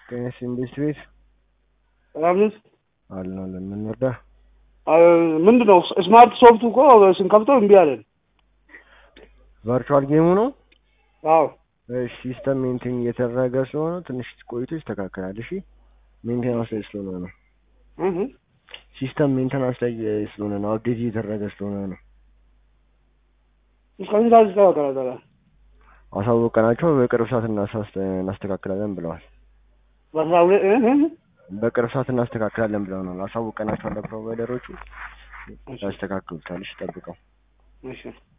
ጤናስ ኢንዱስትሪ ቤት ሰላም ነህ? አለን አለን። ምን እንርዳ? ምንድን ነው ስማርት ሶፍቱ እኮ ስንከፍተው እምቢ አለን። ቨርቹዋል ጌሙ ነው። አዎ እሺ ሲስተም ሜንቴን እየተደረገ ስለሆነ ትንሽ ቆይቶ ይስተካከላል። እሺ ሜንቴናንስ ላይ ስለሆነ ነው። እህ ሲስተም ሜንቴናንስ ላይ ስለሆነ ነው። አፕዴት እየተደረገ ስለሆነ ነው። እስከዚህ ሰዓት ይስተካከላል። ታዲያ አሳወቀናቸው በቅርብ ሰዓት እናሳስ- እናስተካክላለን ብለዋል። በአስራ ሁለት እህ እህ በቅርብ ሰዓት እናስተካክላለን ብለውናል። አሳውቀናቸዋል ለፕሮቫይደሮቹ ያስተካክሉታል። እሺ ጠብቀው። እሺ